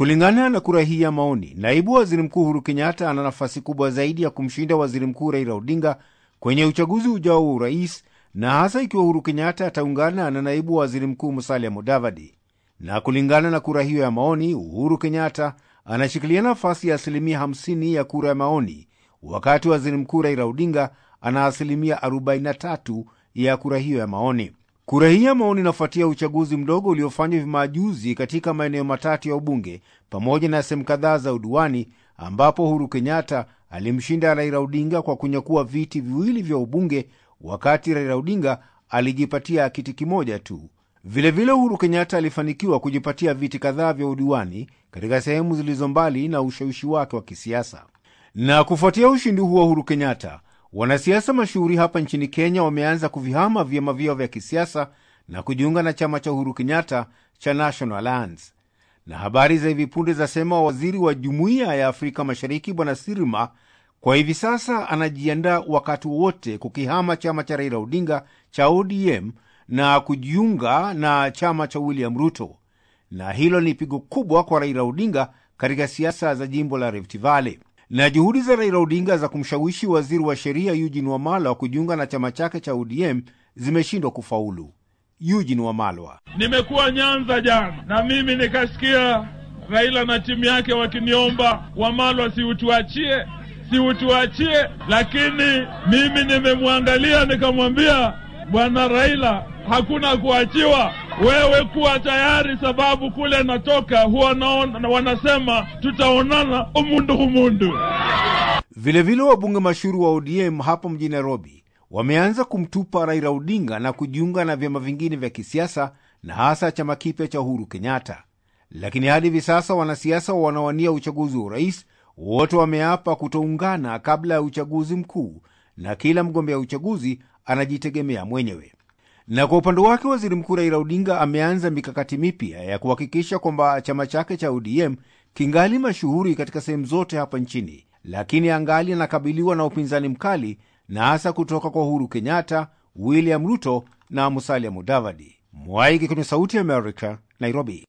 Kulingana na kura hii ya maoni, naibu waziri mkuu Uhuru Kenyatta ana nafasi kubwa zaidi ya kumshinda waziri mkuu Raila Odinga kwenye uchaguzi ujao wa urais, na hasa ikiwa Uhuru Kenyatta ataungana na naibu waziri mkuu Musalia Mudavadi. Na kulingana na kura hiyo ya maoni, Uhuru Kenyatta anashikilia nafasi ya asilimia 50 ya kura ya maoni, wakati waziri mkuu Raila Odinga ana asilimia 43 ya kura hiyo ya maoni. Kura hii ya maoni inafuatia uchaguzi mdogo uliofanywa hivi majuzi katika maeneo matatu ya ubunge pamoja na sehemu kadhaa za udiwani, ambapo Uhuru Kenyatta alimshinda Raila Odinga kwa kunyakua viti viwili vya ubunge, wakati Raila Odinga alijipatia kiti kimoja tu. Vilevile, Uhuru Kenyatta alifanikiwa kujipatia viti kadhaa vya udiwani katika sehemu zilizo mbali na ushawishi wake wa kisiasa. Na kufuatia ushindi huo Uhuru Kenyatta, wanasiasa mashuhuri hapa nchini Kenya wameanza kuvihama vyama vyao vya kisiasa na kujiunga na chama cha Uhuru Kenyatta cha National Alliance. Na habari za hivi punde zasema waziri wa Jumuiya ya Afrika Mashariki Bwana Sirima kwa hivi sasa anajiandaa wakati wowote kukihama chama cha Raila Odinga cha ODM na kujiunga na chama cha William Ruto, na hilo ni pigo kubwa kwa Raila Odinga katika siasa za jimbo la Rift Valley. Na juhudi za Raila Odinga za kumshawishi waziri wa sheria Eugene Wamalwa kujiunga na chama chake cha ODM zimeshindwa kufaulu. Eugene Wamalwa: nimekuwa Nyanza jana na mimi nikasikia Raila na timu yake wakiniomba Wamalwa, si utuachie, si utuachie, lakini mimi nimemwangalia nikamwambia, bwana Raila, hakuna kuachiwa. Wewe kuwa tayari, sababu kule natoka huwa naona wanasema tutaonana umundu humundu. Vilevile wabunge mashuhuri wa ODM hapo mjini Nairobi wameanza kumtupa Raila Odinga na kujiunga na vyama vingine vya kisiasa na hasa chama kipya cha Uhuru Kenyatta. Lakini hadi hivi sasa wanasiasa wanawania uchaguzi wa urais wote wameapa kutoungana kabla ya uchaguzi mkuu, na kila mgombea uchaguzi anajitegemea mwenyewe. Na kwa upande wake waziri mkuu Raila Odinga ameanza mikakati mipya ya kuhakikisha kwamba chama chake cha ODM kingali mashuhuri katika sehemu zote hapa nchini, lakini angali anakabiliwa na upinzani mkali na hasa kutoka kwa Uhuru Kenyatta, William Ruto na Musalia Mudavadi. Mwaiki kwenye Sauti ya Amerika, Nairobi.